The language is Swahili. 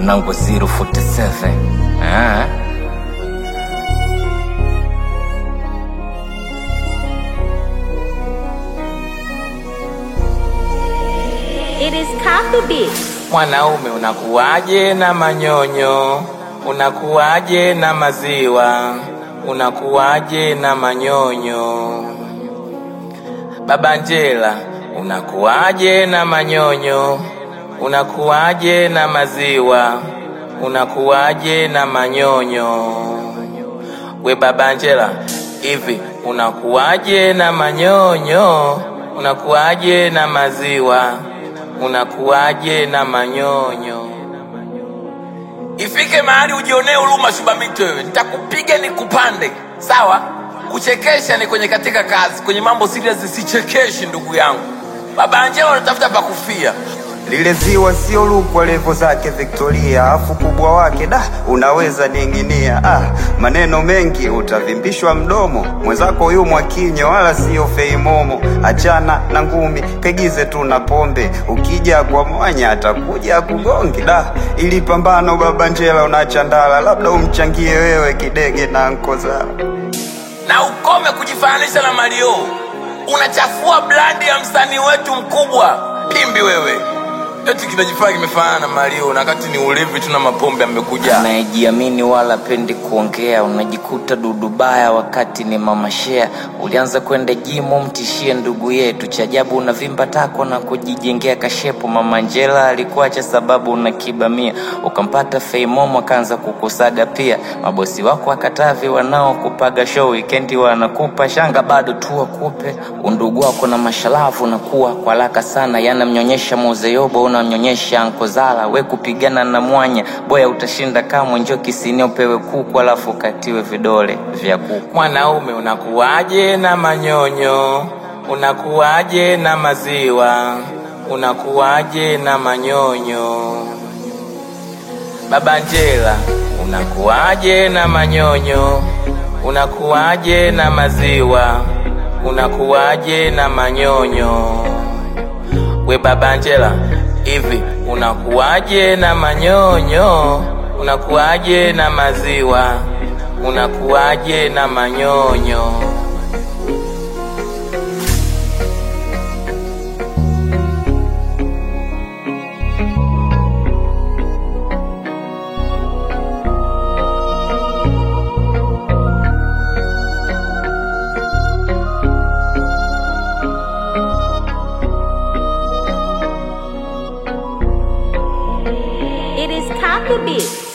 mwanangu 047 ah. It is Kaku Beats. Mwanaume unakuwaje na manyonyo? Unakuwaje na maziwa? Unakuwaje na manyonyo? Baba Njela, unakuwaje na manyonyo? Unakuwaje na maziwa? Unakuwaje na manyonyo? We Baba Njela, hivi unakuwaje na manyonyo? Unakuwaje na maziwa? Unakuwaje na manyonyo? Ifike mahali ujionee huruma Shubamito wewe, nitakupiga nikupande, sawa? Kuchekesha ni kwenye katika kazi, kwenye mambo serious sichekeshi ndugu yangu. Baba Angela unatafuta pa kufia. Lile ziwa sio lukwa levo zake Victoria, afu kubwa wake da unaweza ning'inia. Ah, maneno mengi utavimbishwa mdomo, mwenzako huyu Mwakinyo wala sio Feimomo. Achana na ngumi, kaigize tu na pombe, ukija kwa mwanya atakuja kugonge. Da, ili pambano baba Njela unachandala, labda umchangie wewe kidege na ankozala. na ukome kujifananisha na Mario. Unachafua brandi ya msanii wetu mkubwa. Pimbi wewe, eti kinajifanya kimefanana na Mario na wakati ni ulevi tu na mapombe amekuja. anayejiamini wala pendi kuongea, unajikuta dudu baya wakati ni mama shea. Ulianza kwenda jimu, mtishie ndugu yetu, cha ajabu unavimba tako na kujijengea kashepo. Mama Angela alikuacha sababu una kibamia, ukampata Feimomo akaanza kukusaga pia. Mabosi wako wakatavi wanaokupaga show wikendi wanakupa shanga, bado tu wakupe undugu wako na mashalavu unakuwa kwa haraka sana, yanamnyonyesha Mozeyobo, unamnyonyesha Ankozala. We kupigana na mwanya boya utashinda kamwe, njoo kisini upewe kuku alafu ukatiwe vidole vya kuku. Mwanaume unakuwaje na manyonyo? Unakuwaje na maziwa? Unakuwaje na manyonyo? Baba Njela, unakuwaje na manyonyo? Unakuwaje na maziwa? Unakuwaje na manyonyo? We Baba Njela, hivi unakuwaje na manyonyo? Unakuwaje na maziwa? Unakuwaje na manyonyo? It is Kaku Beats.